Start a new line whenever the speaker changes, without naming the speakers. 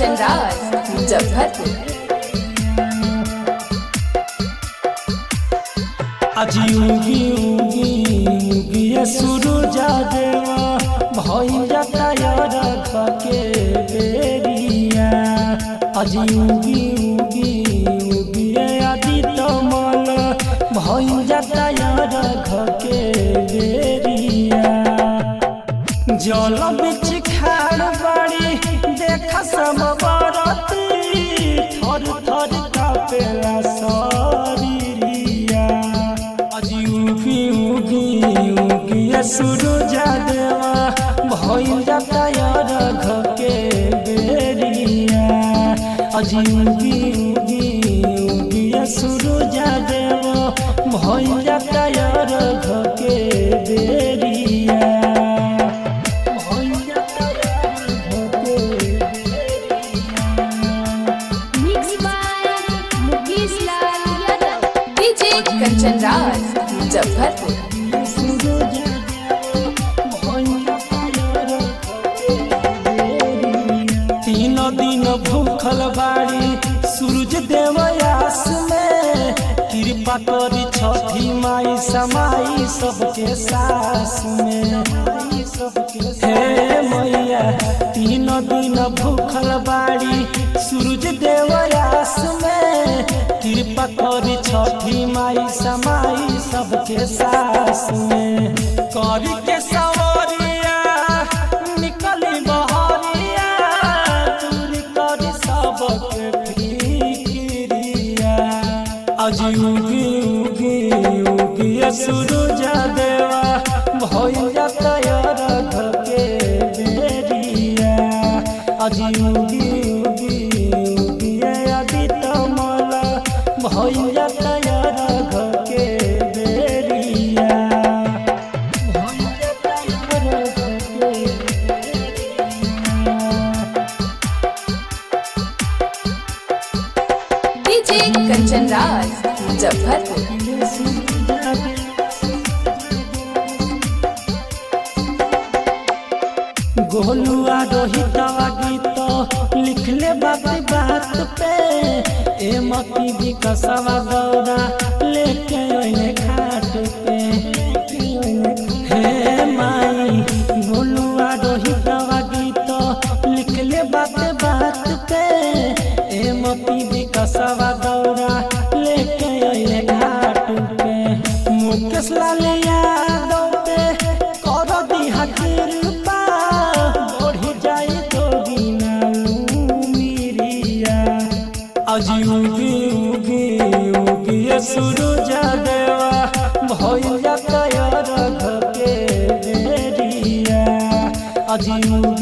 कंचन राज मुजफ्फरपुर
আজি উগি উগি উগিয়ে সুরজা দেওয়া ভয় যাতায়ার খকে বেরিয়া আজি উগি উগি উগিয়ে আদি তমল ভয় যাতায়ার খকে বেরিয়া জল বিচ খাড় বাড়ি দেখা সব বরতি থর থর কাপেলা শরীরিয়া আজি উগি উগি উগিয়ে সুরজা দেওয়া ভয় যাতায়ার ঘকে বেরিয়া আজি উগি উগি উগিয়ে সুরজা দেওয়া ভয় যাতায়ার ঘকে বেরিয়া
Mixed by Mukesh Lal Yadav.
DJ Kanchan Raj Muzaffarpur
तीन दिन भूखल बाड़ी सूरज देवयास में कृपा करी छठी माई समाई सबके सास में हे मैया तीन दिन भूखल बाड़ी सूरज देवयास में कृपा करी छठी माई समाई सबके सास में करी के सवरिया निकली बहरिया दूर करी सबके फिक्रिया आज उगी उगी उगी सूरजा देवा भैया तैयार घके बेरिया आज उगी उगी उगी आदि तमल भैया तैयार घके बेरिया भैया तैयार घके
डीजे कंचन राज मुजफ्फरपुर
गोलुआ रोहितवा गीत लिखले बात बात पे ए मती विकसवा गौरा लेके ओइने घाट पे हे माई गोलुआ रोहितवा गीत लिखले बात बात पे ए मती विकसवा गौरा लेके ओइने घाट पे मुकेश लाल यादव पे कर दिहा कृपा बढ़ी जाई तो गिनालू मिरिया आज उगी उगी उगी सूरजा देवा भैया तैयार घके बेरिया आज उगी